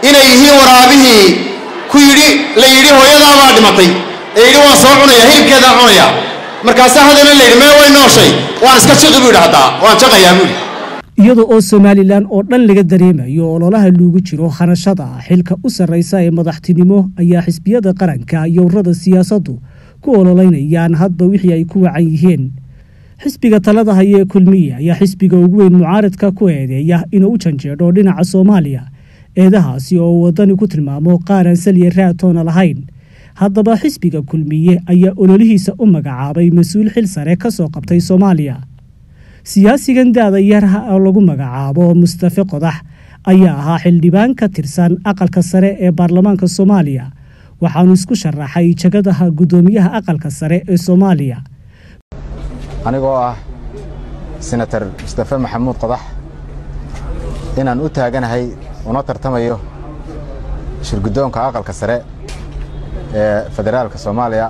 inay yihiin waraabihii ku yidhi la yidhi hooyadaabaa dhimatay ee yidhi waan soo cunaya hilibkeedaan cunaya markaasaa haddana la yidhi mee way nooshay waan iska jaqi buu yidhi haddaa waan jaqayaa buu yidhi iyada oo somalilan oo dhan laga dareemayo ololaha loogu jiro hanashada xilka u sarraysa ee madaxtinimo ayaa xisbiyada qaranka iyo ururada siyaasaddu ku ololeynayaan hadba wixii ay ku wacan yihiin xisbiga talada haya ee kulmiye ayaa xisbiga ugu weyn mucaaradka ku eedeeya inuu u janjeedho dhinaca soomaaliya eedahaasi oo uu waddani ku tilmaamo qaaran saliya raatoona lahayn haddaba xisbiga kulmiye ayaa ololihiisa u magacaabay mas-uul xil sare ka soo qabtay soomaaliya siyaasigan da-da yarha oo lagu magacaabo mustafe qodax ayaa ahaa xildhibaan ka tirsan aqalka sare ee baarlamaanka soomaaliya waxaanu isku sharaxay jagadaha guddoomiyaha aqalka sare ee soomaaliya anigoo ah senator mustafe maxamuud qodax inaan u taaganahay una tartamayo shirguddoonka aqalka sare ee federaalka soomaaliya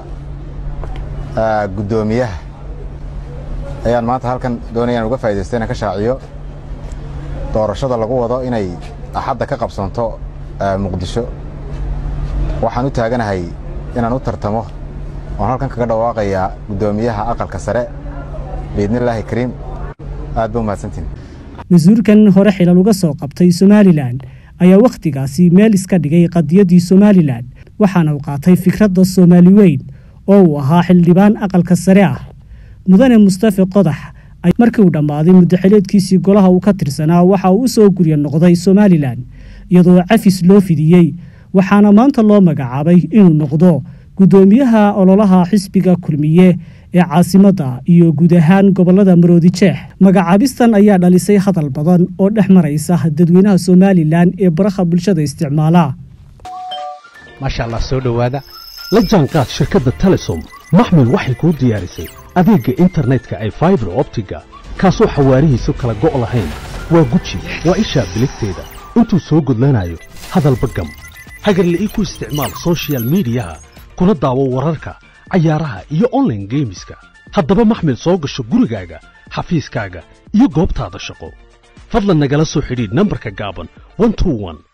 guddoomiyaha ayaan maanta halkan doonaya inaan uga faa'idaysto inaan ka shaaciyo doorashada lagu wado inay axadda ka qabsanto muqdisho waxaan u taaganahay inaan u tartamo oon halkan kaga dhawaaqayaa guddoomiyaha aqalka sare biidnillaahi kariim aad ba umahadsantiin mas-uulkan hore xilal uga soo qabtay somalilan ayaa wakhtigaasi meel iska dhigay qadiyaddii somalilan waxaana uu qaatay fikradda soomaali weyn oo uu ahaa xildhibaan aqalka sare ah mudane mustafe qodax markii uu dhammaaday muddaxileedkiisii golaha uu ka tirsanaa waxa uu u soo gurya noqday somalilan iyadoo cafis loo fidiyey waxaana maanta loo magacaabay inuu noqdo guddoomiyaha ololaha xisbiga kulmiye ee caasimadda iyo guud ahaan gobollada maroodi jeex magacaabistan ayaa dhalisay hadal badan oo dhex maraysa dadweynaha somalilan ee baraha bulshada isticmaala maasha allah soo dhowaada la jaanqaad shirkadda telesom maxmil waxay kuu diyaarisay adeegga internetka ay faibar optiga kaasoo xawaarihiisu kala go' lahayn waa guji waa ishaa biligteeda intuu soo gudlanayo hadalba gam hagarla ii ku isticmaal sochial midiyaha kuna daawo wararka cayaaraha iyo onlaine geemiska haddaba maxmil soo gasho gurigaaga xafiiskaaga iyo goobtaada shaqo fadlan nagala soo xidhiidh nambarka gaaban